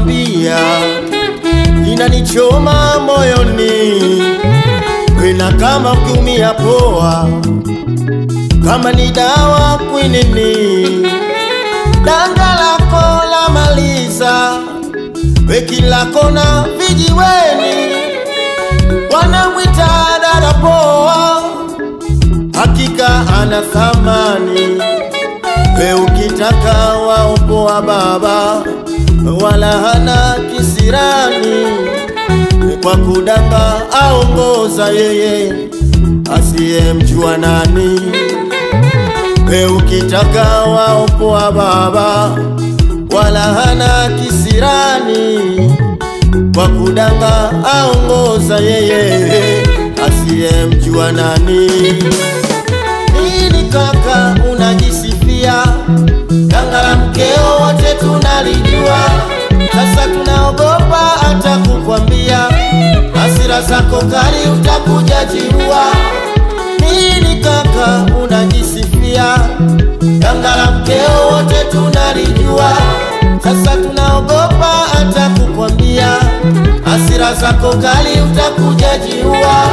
nakwambia inanichoma moyoni, wena kama ukiumia poa, kama ni dawa kwinini, danga lako la maliza, weki lako na vijiweni, wanamwita dada poa, hakika ana thamani. We ukitaka waopoa baba, wala hana kisirani, kwa kudanga aongoza yeye asiyemjua nani. We ukitaka waopoa baba, wala hana kisirani, kwa kudanga aongoza yeye asiyemjua nani. Nini kaka unajisifia? Danga la mkeo wote tunalijua, sasa tunaogopa hata kukwambia, hasira zako kali utakuja jiua. Nini kaka unajisifia? Danga la mkeo wote tunalijua, sasa tunaogopa hata kukwambia, hasira zako kali utakuja jiua.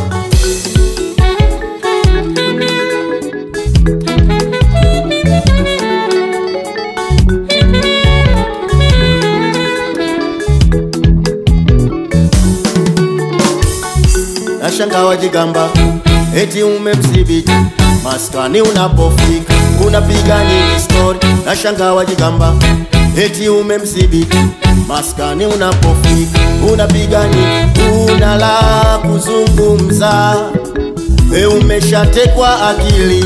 Nashanga wajigamba eti umemdhibiti maskani, unapofika unapiga nyingi story. Nashanga wajigamba eti umemdhibiti maskani, unapofika unapiga nyingi, una la kuzungumza. We umeshatekwa akili,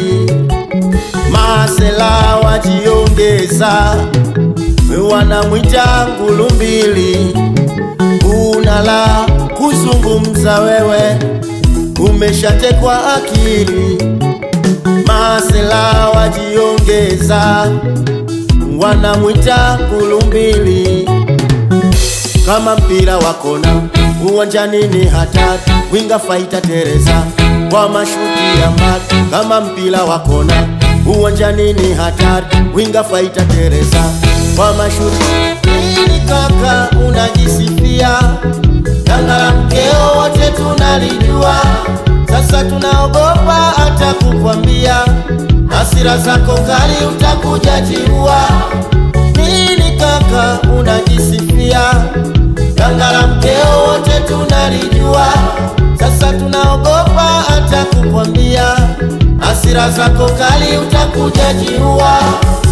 masela wajiongeza, we wanamwita ngulumbili, una la kuzungumza wewe, umeshatekwa akili, masela wajiongeza, wanamwita kulumbili. Kama mpira wa kona uwanjani ni hatari, winga faita Teresa kwa mashuti ya mbali. Kama mpira wa kona uwanjani ni hatari, winga faita Teresa kwa mashuti. Nini kaka unajisifia? Danga la mkeo wote tunalijua, sasa tunaogopa hata kukwambia, hasira zako kali utakuja jiua. Nini kaka unajisifia? Danga la mkeo wote tunalijua, sasa tunaogopa hata kukwambia, hasira zako kali utakuja jiua.